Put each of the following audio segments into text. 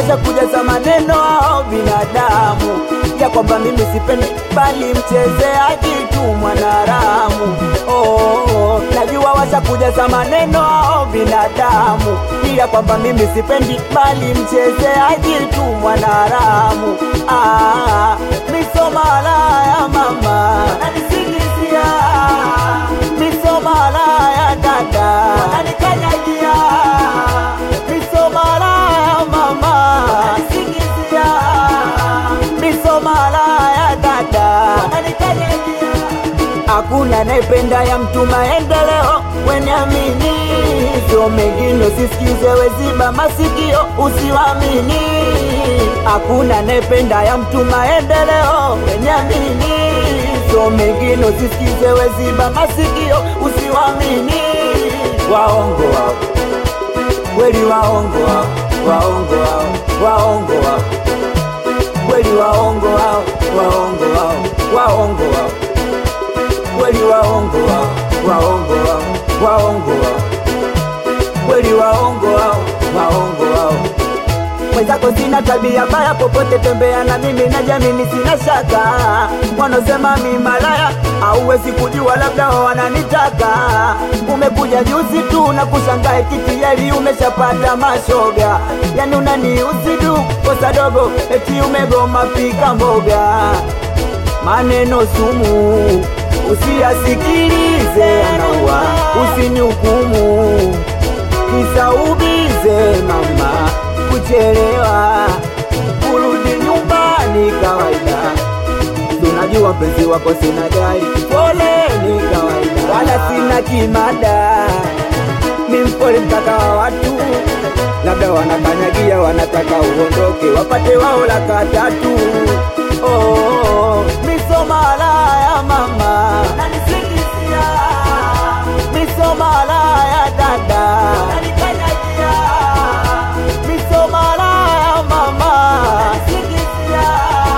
washakujaza maneno hao binadamu ya kwamba mimi sipendi bali mchezeaji tu mwanaramu oh, oh, najua washakujaza maneno hao binadamu ya kwamba mimi sipendi bali mchezeaji tu mwanaramu ah, misomala ya mama ananisingizia misomala ya dada ananikanyagia misomala ya mama ananisingizia misomala ya dada ananikanyagia hakuna naipenda ya mtu maendeleo weniamini sio mengine usisikize weziba masikio usiwamini hakuna naipenda ya mtu maendeleo weniamini sio mengine usisikize weziba masikio usiwamini waongo wao kweli waongo wao waongo wao waongo wao kweli waongo wao waongo wao waongo wao kweli waongo wao waongo wao waongo wao kweli waongo wao waongo wao mwenzako sina tabia baya popote tembea na mimi na jamini sina shaka wanaosema mi malaya auwezi kujua labda wananitaka umekuja juzi tu na kushangae kitiyeli umeshapata mashoga yani unaniuzi tu kosa dogo eti umegoma pika mboga maneno sumu usiyasikilize anaua usinihukumu kisa ubize mama kuchelewa kurudi nyumbani kawaida tunajua mpenzi wako sina gari pole ni kawaida wala sina kimada mi mpole mtaka wa watu labda wanakanyagia wanataka uondoke wapate wao laka tatu oh, oh, oh. misomala ya mama nanisingizia misomala ya dada nanikanyagia misomala ya mama nanisingizia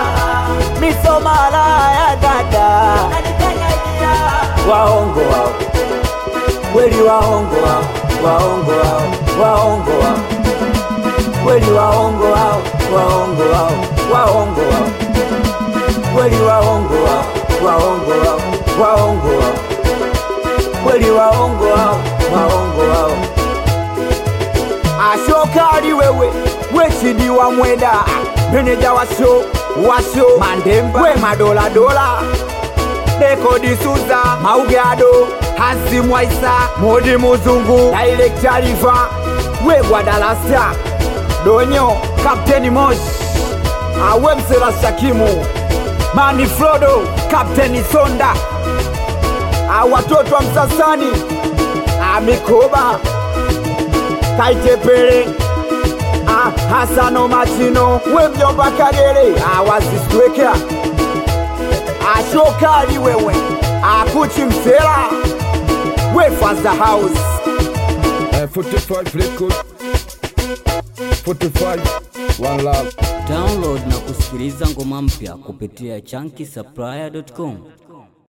misomala ya dada nanikanyagia waongo wao kweli waongo wao waongo wao waongo wao kweli waongo wao waongo wao waongo wao kweli waongo wao waongo wao waongo wao kweli waongo wao waongo wao ashokali wewe wechidi wa mweda meneja washo washo mandemba we madoladola dekodi suza maugado hazimwaisa modi muzungu dailektariva we gwadalasa donyo kapteni mosh awe msela shakimu mani frodo kapteni sonda awatoto wa msasani amikoba kaitepele Ah, hasano machino we mjomba kagere awazisweka ashokali wewe akuchi msela we faza house Uh, 45 record 45 one love Download na kusikiliza ngoma mpya kupitia chunky supplier.com.